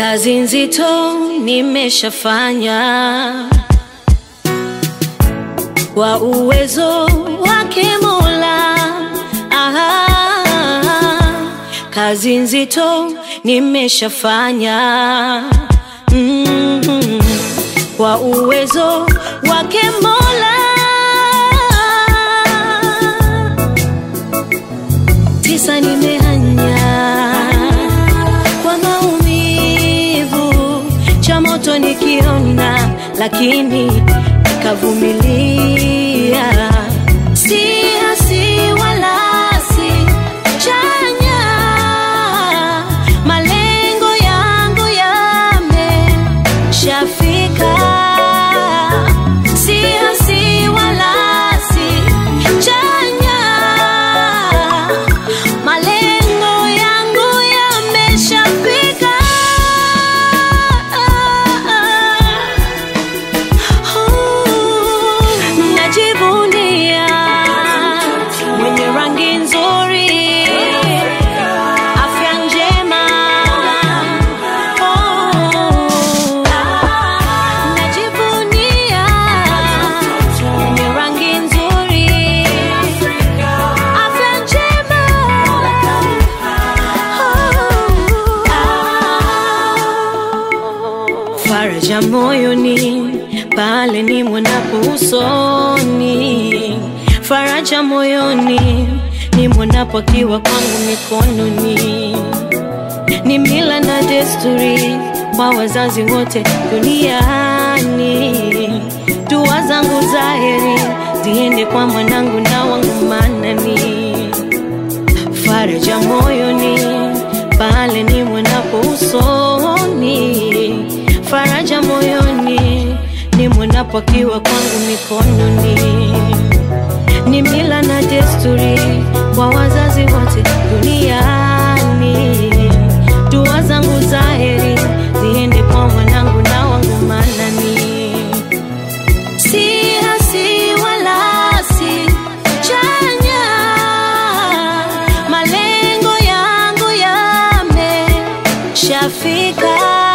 Kazi nzito nimeshafanya kwa uwezo wake Mola. Aha, kazi nzito nimeshafanya mm, kwa uwezo wake Mola. Tisa nimehanya kwa maumivu, cha moto nikiona, lakini nikavumilia. Si hasi wala si chanya, malengo yangu yameshafika. Si hasi wala si chanya, malengo yangu yameshafika. Najivunia mwenye rangi nzuri, afya njema. Oh, najivunia mwenye rangi nzuri, afya njema. Oh, faraja moyoni pale ni mwonapo usoni, faraja moyoni ni mwonapo akiwa kwangu mikononi. Ni mila na desturi kwa wazazi wote duniani. Dua zangu za heri ziende kwa mwanangu na wangu manani, faraja moyoni pale ni mwonapo usoni, faraja moyoni ni mwonapo akiwa kwangu mikononi. Ni mila na desturi kwa wazazi wote duniani. Dua zangu za heri ziende kwa mwanangu na wangu manani. Si hasi wala si chanya, malengo yangu yameshafika.